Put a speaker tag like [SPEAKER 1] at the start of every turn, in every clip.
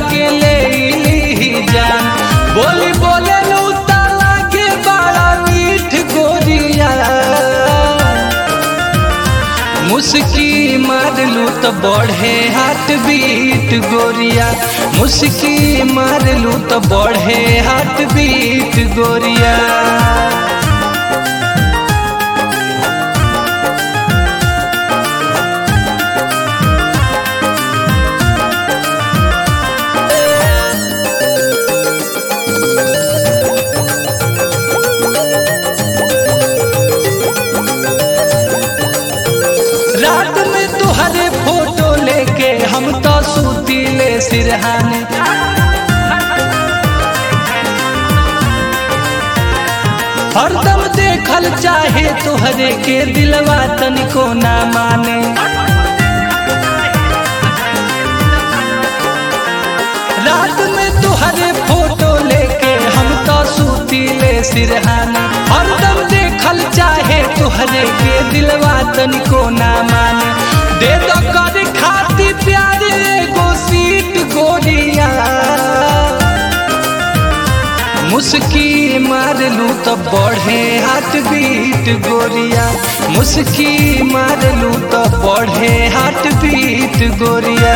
[SPEAKER 1] के ले ली जान बोली बोले लू ताला के बड़ा मीठ गोरिया मुस्की मारलू तो बढ़े हाथ बीट गोरिया मुस्की मारलू तो बढ़े हाथ बीट गोरिया रात में तुहरे फोटो लेके हम तो सूतीले सिरहाने हरदम देखल चाहे तुहरे के दिलवा तनिको ना माने रात में तुहरे फोटो लेके हम तो सूतीले सिरहाने हरदम देखल चाहे तुहरे के दिलवा तनिको ना माने दे दो कर खाती प्यार एगो सीट गोरिया मुस्की मारलू तो बढ़े हाथ बीट गोरिया मुस्की मारलू तो बढ़े हाथ बीट गोरिया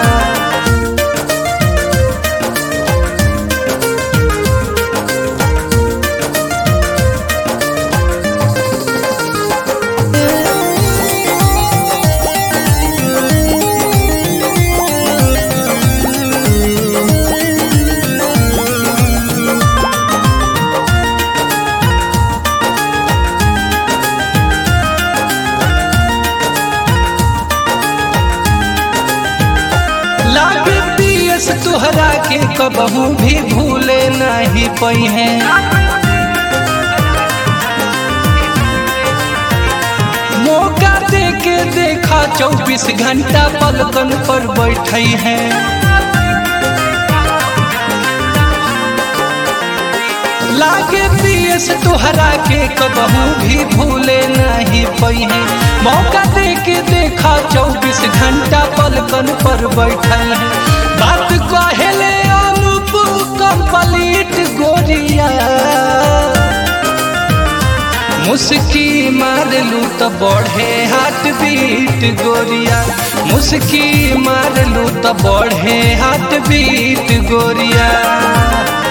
[SPEAKER 1] लागे पियस तुहरा के कबहू भी भूले नहीं पई है मौका दे के देखा चौबीस घंटा पलकन पर बैठई है लागे पियस तुहरा के कबहू भी भूले नहीं पई है मौका दे के देखा चौबीस घंटा पलकन पर बैठल है बात कहले अनुप कंप्लीट गोरिया मुस्की मारलू तो बढ़े हाथ बीट गोरिया मुस्की मारलू तो बढ़े हाथ बीट गोरिया